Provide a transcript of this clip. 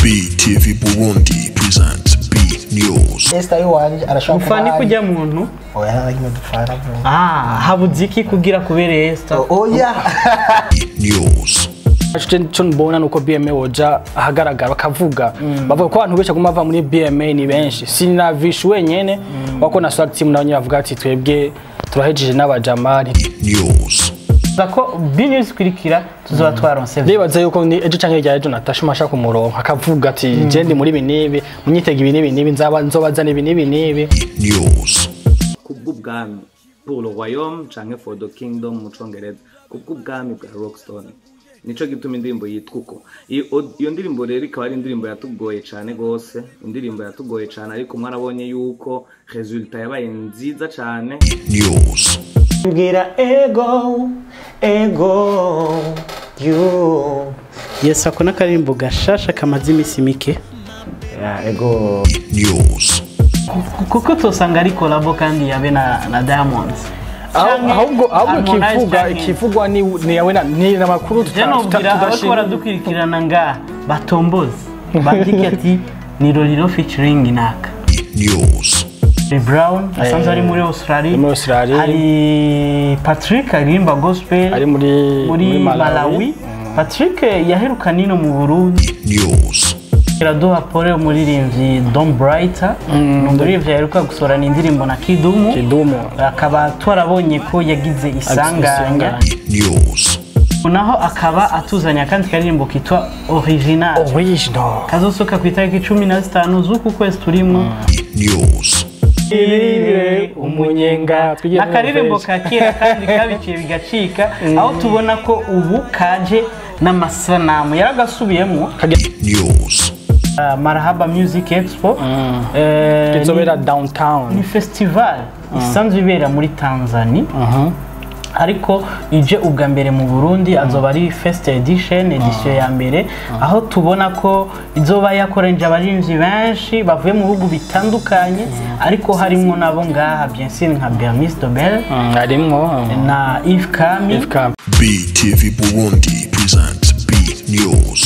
BTV Burundi presents B News. Esther iwanje arashobora ufana ari- kujya muntu oya naragiye dupfana bro ah habuze iki kugira kubere Esther oya B News. icyo mbona ni uko bma woja ahagaragara bakavuga bavuga ko abantu benshi baguma bava muri bma ni benshi sinavisha wenyene wako na swag team nabo nyine bavuga ati twebwe turahejeje n'abajamari News. Tuza ko binews ikurikira tuzoba twaronse ndibaza yuko ni ejo canke rya ejo natasha umasha kumuronka akavuga ati je ndi muri ibi n'ibi munyitega ibi n'ibi n'ibi nzaba nzobazana ibi n'ibi n'ibi News. kubw'ubwami pour le royaume canke for the kingdom mu congereza kubw'ubwami bwa rockstone nico gituma indirimbo yitwa uko iyo iyo ndirimbo rero ikaba ari indirimbo yatugoye cane gose indirimbo yatugoye cane ariko mwarabonye yuko resultat yabaye nziza cane News. mbwira ego ego you yes ako n'akaririmbo gashasha kamaze iminsi mike ego News. kuko tosanga ari kolabo kandi yabe na, na diamond Aho- ahubwo ahubwo Harmonize ikivugwa canke- ikivugwa ni ni yawe na ni amakuru je nobwira abariko baradukurikirana nga batomboze bandike ati ni roriro featuring naka News. Chris Brown asanzwe ari muri Australia muri Australia. hari Patrick aririmba gospel ari muri muri Malawi Patrick yaheruka nino mu Burundi News. iraduha pole umuririmbyi Don Brighter ni umuririmbyi yaheruka gusorana indirimbo na Kidumu kidumu akaba twarabonye ko yagize isanganya News. naho akaba atuzanye akandi karirimbo kitwa original original kazosoka ku itariki cumi na zitanu z'uku kwezi turimo News. umunyenga ni akaririmbo ka kera kandi kabiciye bigacika aho tubona ko ubu kaje n'amasanamu yaragasubiyemo News. uh, marahaba music expo Eh, izobera ni- downtown ni festival isanzwe ibera muri tanzania ariko ije ubwa mbere mu burundi azoba ari first edition edition ya mbere aho tubona ko izoba yakoranije abarinzi benshi bavuye mu bihugu bitandukanye ariko harimo nabo ngaha bien sûr nka bernice dobel Mm, harimwo na yves kami Ifka. BTV Burundi presents B News.